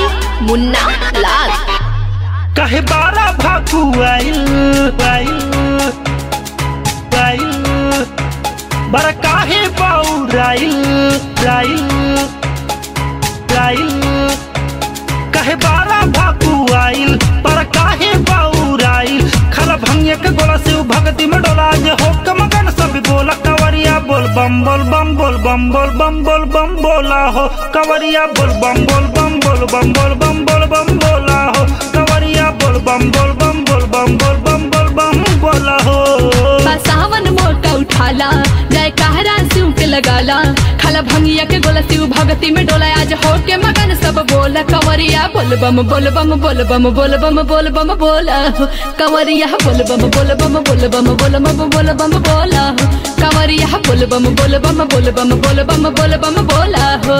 मुन्ना लाल कहे बारा भाकू आइल आइल आइल बरा काहे बाऊ राइल राइल राइल कहे बारा भाकू आइल पर काहे बाऊ राइल खल भंगिया के गोला से उ भगती में डोला जे हो के मगन सब बोला कवरिया बोल बम बोल बम बोल बम बोल बम बोल बम बोला हो कवरिया बोल बम बोल बम बोल बम बोल बम बोल बम बोला हो कवरिया बोल बम बोल बम बोल बम बोल बम बोल बम बोला हो सावन मोटा उठाला जय कहरा शिव के लगाला खाला भंगिया के गोला शिव भगती में डोला आज हो के मगन सब बोला कंवरिया बोल बम बोल बम बोल बम बोल बम बोल बम बोला हो। कंवरिया बोल बम बोल बम बोल बम बोल बम बोल बम बोला हो। कंवरिया बोल बम बोल बम बोल बम बोल बम बोल बम बोला हो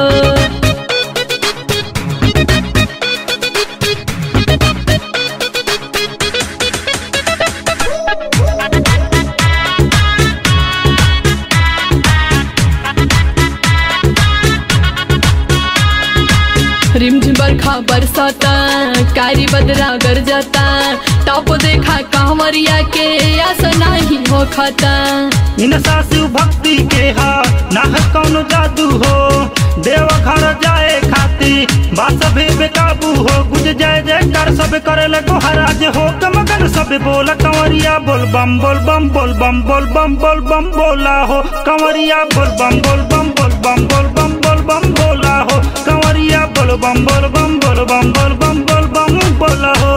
रिमझिम बरखा बरसाता कारी बदरा गरजता टॉप देखा कांवरिया के आसा नहीं हो खाता इन सासु भक्ति के हा ना है कौनो जादू हो देव घर जाए खाती बास भी बेकाबू हो गुज जय जयकार सब करे ले गोहराज हो के मगन सब बोल कंवरिया बोल बम बोल बम बोल बम बोल बम बोल बम बोला हो कंवरिया बोल बम बोल बम बोल बम बोल बम बोल बम बोला हो कंवरिया बोल बम बोल बम बोल बम बोल बम बोल बम बोला हो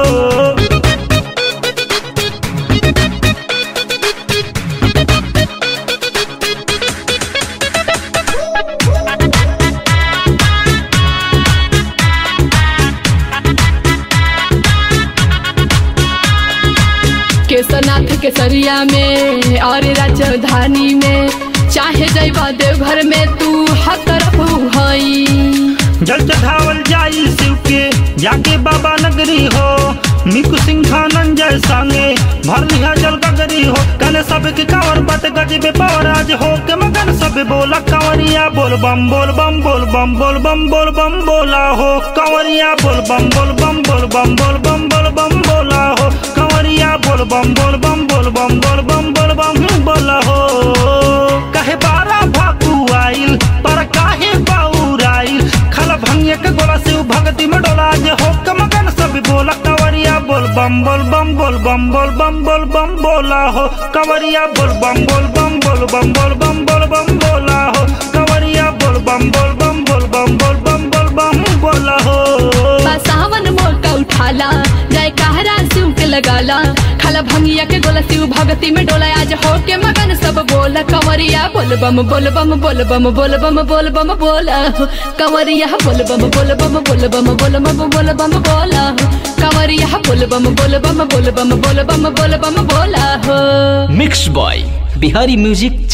केसरनाथ के सरिया में और राजधानी में चाहे जैबा देवघर में तू हर तरफ हई जल चढ़ावल जाई शिव के जाके बाबा नगरी हो मिकु सिंह धनंजय संगे भर लिया जल गगरी हो कने सब के कावर बत गजबे पवराज हो के मगन सब बोला कंवरिया बोल बम बोल बम बोल बम बोल बम बोल बम बोला हो कंवरिया बोल बम बोल बम बोल बम बोल बम बोल बम बोला हो कंवरिया बोल बम बोल बम बोल बम बोल बम बोल बम बोला हो कहे बारा भाकू आइल पर काहे बाऊ राइल खल भंगिया के गोला से उ भगती में डोला जे हो के मगन सब बोला कंवरिया बोल बम बोल बम बोल बम बोल बम बोल बम बोला हो कंवरिया बोल बम बोल बम बोल बम बोल बम बोल बम बोला हो कंवरिया बोल बम बोल बम बोल बम बोल बम बोल बम बोला हो सावन मोटा उठाला जय कहरा शिव के लगाला खाला भंगिया के गोला शिव भगती में डोला आज हो के मगन सब बोला कंवरिया बोल बम बोल बम बोल बम बोल बम बोल बम बोला हो। कंवरिया बोल बम बोल बम बोल बम बोल बम बोल बम बोला हो। कंवरिया बोल बम बोल बम बोल बम बोल बम बोल बम बोला हो मिक्स बॉय बिहारी म्यूजिक